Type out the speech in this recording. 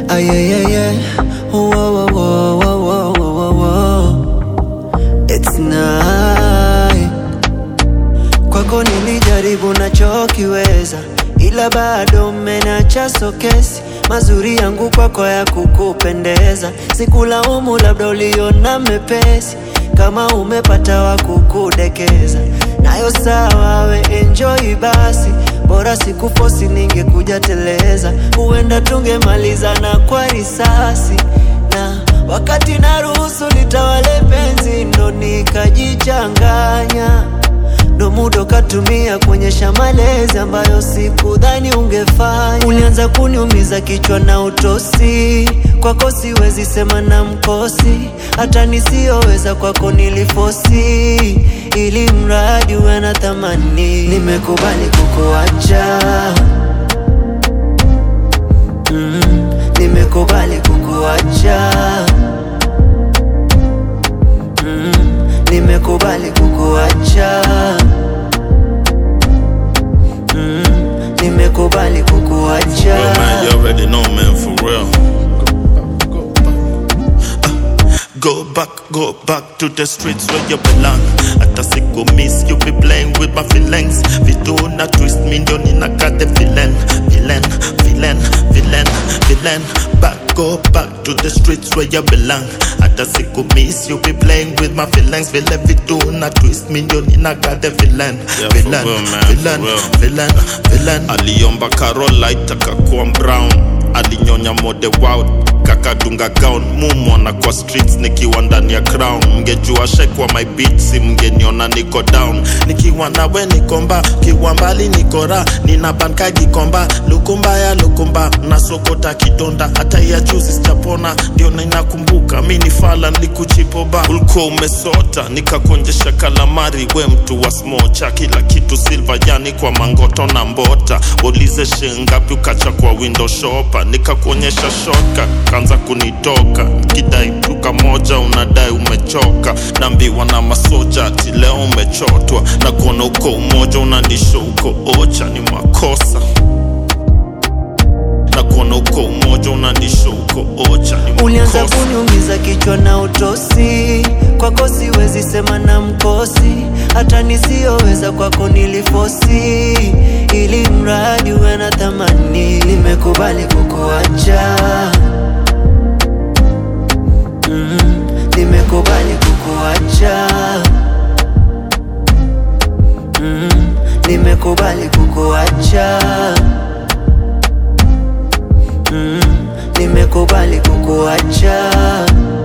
Ayayaya, whoa, whoa, whoa, whoa, whoa, whoa, whoa. It's night. Kwako nilijaribu nachokiweza, ila bado mmenacha sokesi. Mazuri yangu kwako ya kukupendeza, sikulaumu, labda uliona mepesi. Kama umepata wa kukudekeza, nayo sawa, we enjoy basi. Bora sikufosi, ningekuja teleza, huenda tungemalizana kwa risasi na wakati naruhusu litawale penzi, ndo nikajichanganya ndo muda ukatumia kuonyesha malezi ambayo sikudhani ungefanya. Ulianza kuniumiza kichwa na utosi, kwako siwezi sema na mkosi, hata nisiyoweza kwako nilifosi, ili mradi uwe na thamani. Nimekubali kukuacha mm, nimekubali kukuacha mm, nimekubali kukuacha mm, nimekubali kukuacha Real man, you already know, man, for real. Go back, go back to the streets where you belong. Hata siku miss you be playing with my feelings. Vitu na twist me ndio ninaka the villain, villain, villain, villain, villain. Back, go back to the streets where you belong. Hata siku miss you be playing with my feelings. Vile vitu na twist me ndio ninaka the villain, Yeah, for villain, real, man, for villain, real. villain, villain. aliomba Carolite akakuwa brown, alinyonya mode wow kakadunga gown mumwona kwa streets nikiwa ndani ya crown mngejua shekwa my beat si mngeniona niko down nikiwa nawe nikomba kiwa mbali nikora nina banka gikomba lukumba ya lukumba nasokota kidonda hata ya juzi sijapona ndio ninakumbuka mi ni fala nilikuchipoba ulikuwa umesota nikakonjesha kalamari we mtu wa smocha kila kitu silva yani kwa mangoto na mbota ulize shingapi ukacha kwa window shopa nikakuonyesha shoka kanza kunitoka kidai duka moja unadai umechoka naambiwa na masoja ati leo umechotwa na kuona uko umoja unanisho uko ocha ni makosa na kuona uko umoja unanisho uko ocha ni Ulianza makosa kuniumiza kichwa na utosi, kwako siwezi sema na mkosi, hata nisiyoweza kwako nilifosi, ili mradi uwe na thamani. Nimekubali kukuacha mm, nimekubali kukuacha mm, nimekubali kukuacha mm, nimekubali kukuacha